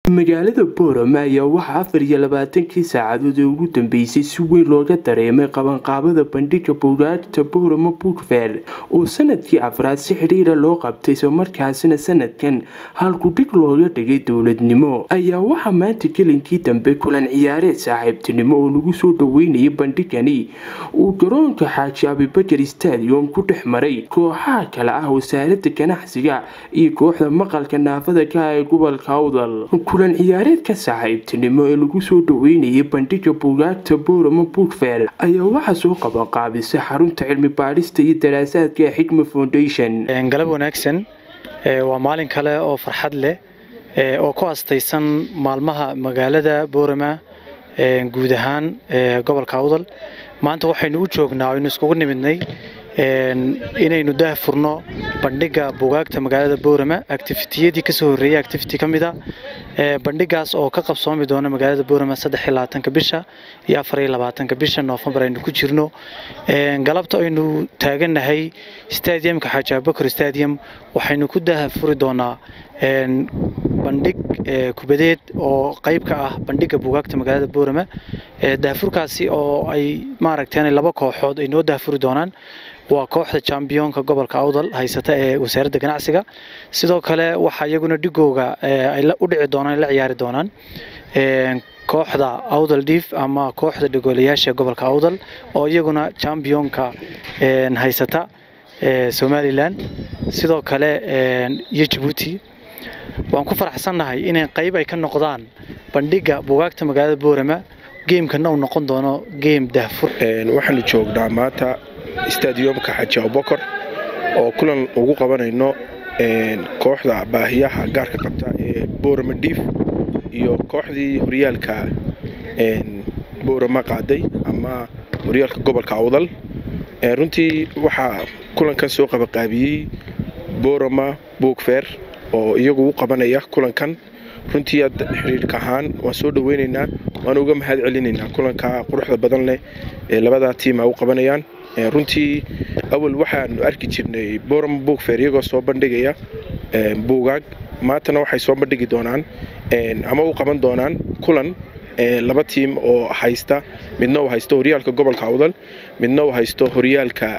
magaalada boorama ayaa waxaa afar iyo labaatankii saacadood ee ugu dambeysay si weyn looga dareemay qabanqaabada bandhiga buugaagta boorama buugfair oo sanadkii afraad si xidhiira loo qabtay islamarkaasina sanadkan halkudhig looga dhigay dowladnimo ayaa waxaa maanta gelinkii dambe kulan ciyaareed saaxiibtinimo oo lagu soo dhaweynayay bandhigani uu garoonka xaaji abibakar stadium ku dhex maray kooxaha kale ah wasaarada ganacsiga iyo kooxda maqalka naafada ka ee gobolka awdal kulan ciyaareedka saaxiibtinimo ee lagu soo dhaweynayay bandhiga buugaagta boorama buugfair ayaa waxaa soo qabanqaabisay xarunta cilmi baadhista iyo daraasaadka ee xigma foundation galab wanaagsan waa maalin kale oo farxad leh oo ku astaysan maalmaha magaalada boorama guud ahaan gobolka awdal maanta waxaynu u joognaa aynu iskugu nimidnay inaynu dah furno bandhiga buugaagta magaalada boorama activitiyadii kasoo horreeyay activity ka mid a bandhigaas oo ka qabsoomi doona magaalada boorama saddex iyo labaatanka bisha iyo afar iyo labaatanka bisha noofembar aynu ku jirno galabta aynu taagannahay stadiumka xaaji abubakar stadium waxaynu ku daha furi doonaa bandhig kubadeed oo qayb ka ah bandhiga buugaagta magaalada boorama dahafurkaasi oo ay maaragteen laba kooxood ay noo dahafuri doonaan waa kooxda jambiyonka gobolka awdal haysata ee wasaaradda ganacsiga sidoo kale waxaa iyaguna dhigooga ay u dhici doonaan la ciyaari doonaan kooxda awdal diif ama kooxda dhigoolayaasha gobolka awdal oo iyaguna jambiyonka haysata somalilan sidoo kale iyo jabuuti waan ku faraxsannahay inay qayb ay ka noqdaan bandhiga buugaagta magaalada boorama geemkana uu noqon doono geem dahfur waxaanu joognaa maanta stadiumka xaji abubakar oo kulan ugu qabanayno kooxda baahiyaha gaarka qabta ee boorama diif iyo kooxdii horyaalka boorama qaaday ama horyaalka gobolka awdal runtii waxaa kulankan soo qabaqaabiyey boorama buugfeer oo iyagu u qabanaya kulankan runtii aad xiriirka ahaan waan soo dhaweynaynaa waana uga mahad celinaynaa kulanka quruxda badan leh ee labadaa tiima u qabanayaan runtii awal waxaanu arki jirnay boorama buugfeer iyagoo soo bandhigaya buugaag maantana waxay soo bandhigi doonaan ama u qaban doonaan kulan laba tiim oo haysta midna uu haysto horyaalka gobolka awdal midna uu haysto horyaalka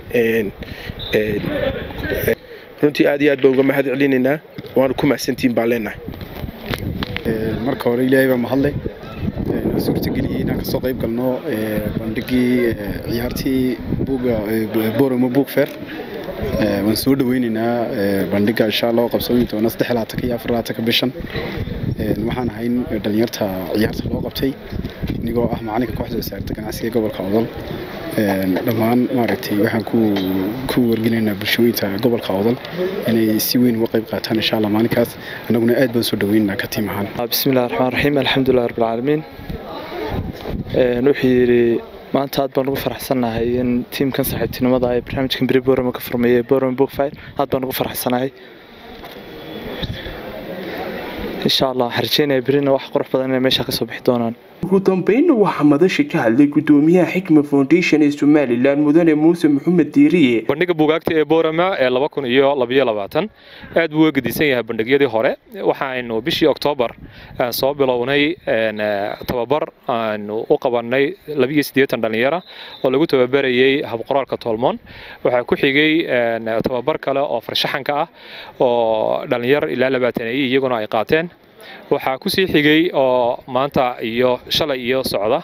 runtii aad iyo aad baan uga mahad celinaynaa waana ku mahadsantihiin baan leenahay marka hore ilaahay baa mahadle noo suurtageliyey inaan kasoo qayb galno bandhigii ciyaartii buuga borama buug fair waan soo dhaweynaynaa bandhiga insha allah oo qabsoomi doona saddex labaatanka iyo afar labaatanka bishan waxaan ahayn dhalinyarta ciyaarta loo qabtay inigoo ah macalinka kooxda wasaaradda ganacsiga gobolka odol dhammaan maaragtay waxaan ku wargelinaynaa bulshooyinta gobolka odol inay si weyn uga qayb qaataan insha allah maalinkaas annaguna aad baan soo dhaweynaynaa ka tiim ahaan bismillahi raxmaan raxiim alxamdulilah rabbilcaalamiin wuxuu yidhi maanta aad baan ugu faraxsannahay in tiimkan saaxiibtinimada ee barnaamijkan beri borama ka furmeeyey borama bookfire aad baan ugu faraxsanahay insha allah waxaan rajeynaya berina wax qurux badan inay meesha kasoo bixi doonaan ugu dambeynna waxaa madasha ka hadlay gudoomiyaha xikma foundation ee somalilan mudane muuse maxamed diiriye bandhiga buugaagta ee boorama ee laba kun iyo labayo labaatan aad buu uga gedisan yahay bandhigyadii hore waxaaynu bishii oktoobar soo bilownay tababar aanu u qabanay labiyo siddeetan dhallinyara oo lagu tababarayey habqoraalka toolmoon waxaa ku xigay tababar kale oo farshaxanka ah oo dhallinyar ilaa labaataneeye iyaguna ay qaateen waxaa ku sii xigay oo maanta iyo shalay iyo socda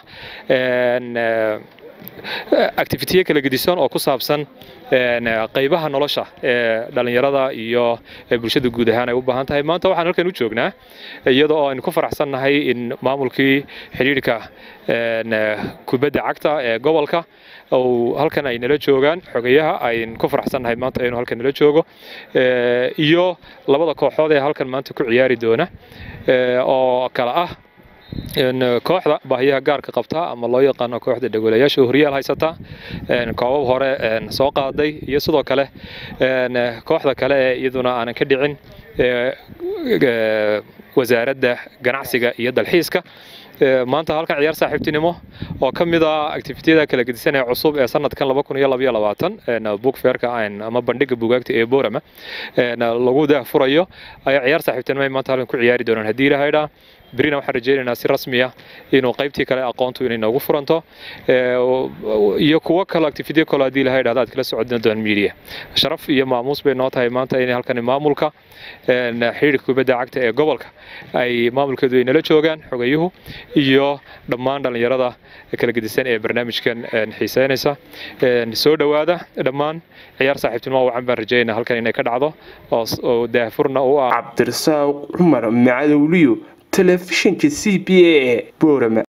activitiye kala gedisan oo ku saabsan qaybaha nolosha ee dhallinyarada iyo bulshada guud ahaan ay u baahan tahay maanta waxaan halkan u joognaa iyada oo aynu ku faraxsannahay in maamulkii xidhiidhka kubadda cagta ee gobolka uu halkan ay nala joogaan xogayaha aynu ku faraxsannahay maanta inuu halkan nala joogo iyo labada kooxood ee halkan maanta ku ciyaari doona oo kale ah kooxda baahiyaha gaarka qabta ama loo yaqaano kooxda dhagoolayaasha horyaal haysata koobab hore soo qaaday iyo sidoo kale kooxda kale ee iyaduna aanan ka dhicin wasaaradda ganacsiga iyo dalxiiska maanta halkan ciyaar saaxiibtinimo oo ka mid ah activitiyada kala gedisan ee cusub ee sanadkan laba kun iyo labaiyo labaatan book fairka ama bandhiga bugaagta ee borama lagu daahfurayo ayaa ciyaar saaxiibtinimo ay maanta halkan ku ciyaari doonaan haddii ilahaydhaa berina waxaan rajaynaynaa si rasmi ah inuu qaybtii kale aqoontu inay noogu furanto iyo kuwo kale activity kale haddii ilaha idhahda aad kala socodin doon media sharaf iyo maamuus bay noo tahay maanta inay halkan maamulka xiriirka kubadda cagta ee gobolka ay maamulkeedu ay nala joogaan xogayuhu iyo dhammaan dhallinyarada kala gedisan ee barnaamijkan xiiseynaysa soo dhowaada dhammaan ciyaar saaxiibtinimo wacan baan rajaynaa halkan inay ka dhacdo oo daahfurna u ah cabdirasaaq cumar macadowliyo telefishinka c b a ee boorama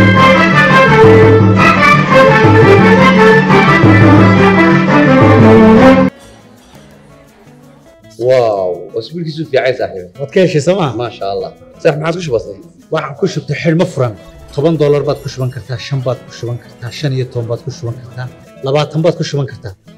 واو اسبوع كيسو في عايز صاحبي waad ka heshay sooma ما شاء الله صح ما عادش بسيط waxaan ku shubtay xidhmo furan toban doolar baad ku shuban kartaa shan baad ku shuban kartaa shan iyo toban baad ku shuban kartaa labaatan baad ku shuban kartaa